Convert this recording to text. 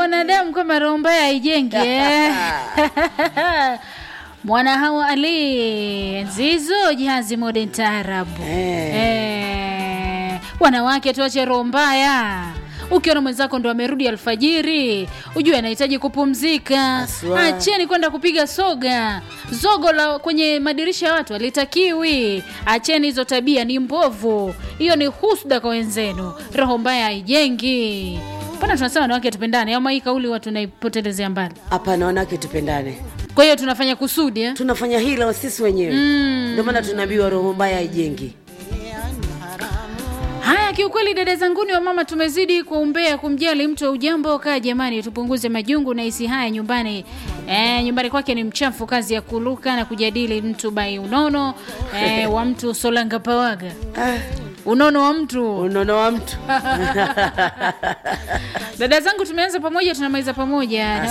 wanadamu kama roho mbaya haijengi eh. mwana hawa ali nzizo jazi modern taarabu Eh. eh. wanawake tuache roho mbaya ukiona mwenzako ndo amerudi alfajiri ujue anahitaji kupumzika Haswa. acheni kwenda kupiga soga zogo la kwenye madirisha ya watu alitakiwi acheni hizo tabia ni mbovu hiyo ni husda kwa wenzenu roho mbaya haijengi pana tunasema wanawake tupendane ama hii kauli watu naipotelezea mbali hapana wanawake tupendane kwa hiyo tunafanya kusudi eh? tunafanya hila sisi wenyewe ndio maana tunaambiwa roho mbaya haijengi Haya, kiukweli dada zanguni wa mama, tumezidi kuumbea kumjali mtu wa ujambo. Kaa jamani, tupunguze majungu na hisi haya nyumbani. E, nyumbani kwake ni mchafu, kazi ya kuluka na kujadili mtu bai unono e, wa mtu solanga pawaga ah, unono wa mtu. unono wa mtu Dada zangu, tumeanza pamoja, tunamaliza pamoja na